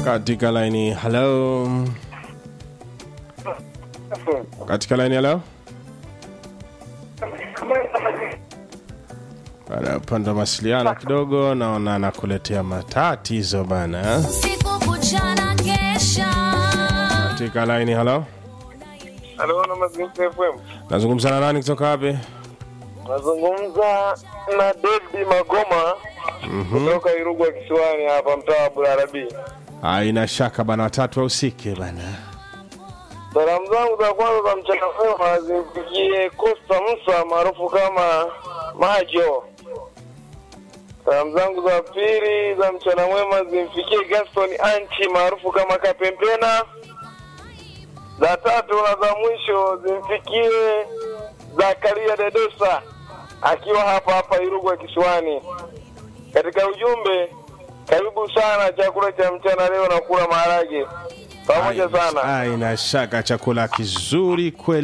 katika laini halo katika laini halo baada ya upande wa mawasiliano kidogo naona nakuletea matatizo bana Siku kuchana kesha katika laini halo Halo, na Mazingira FM. nazungumza na nani kutoka wapi Nazungumza na David Magoma kutoka Irugwa Kisiwani hapa mtaa wa Bularabi. haina shaka bana watatu wahusike bana Salamu zangu za kwanza za mchana mwema zimfikie Costa Musa maarufu kama Majo. Salamu zangu za pili za mchana mwema zimfikie Gaston Anchi maarufu kama Kapempena. Za tatu na za mwisho zimfikie Zakaria Dedosa akiwa hapa hapa Irugwa Kisiwani. Katika ujumbe, karibu sana chakula cha mchana leo na kula maharage pamoja sana. haina shaka chakula kizuri kweli